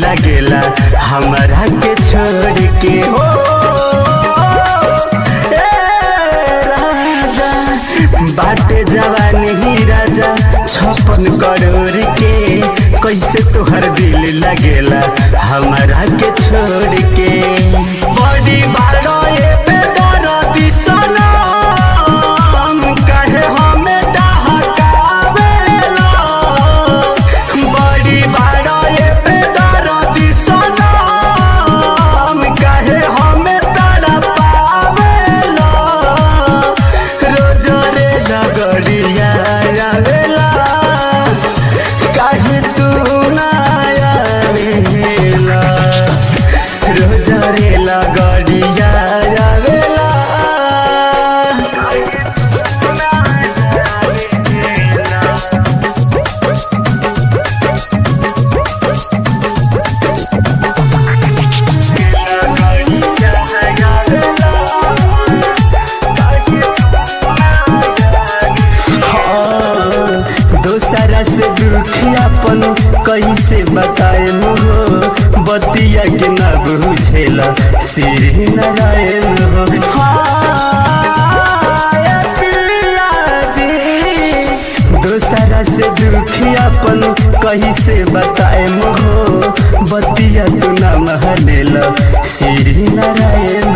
लगेला हमारा के छोड़ के हो ए राजा बाटे जवानी ही राजा छप्पन करोड़ के कैसे तोहर दिल लगेला हमारा के छोड़ के बड़ी बारो ये बेदर्दी सनम काहे हमें डहकावेला बड़ी बारो ये बेदर्दी सनम काहे हमें तड़पावेला रोज रे लगड़िया आवेला काहे तू ना आवेला रोज रे लगड़िया आवेला दोसरा से दुखियापन कैसे बताए हो बतिया के न बुझेला श्री नारायण हो हाय पिया जी। दोसरा से दुखियापन कैसे बताए हो बतिया तू न महलेला श्री नारायण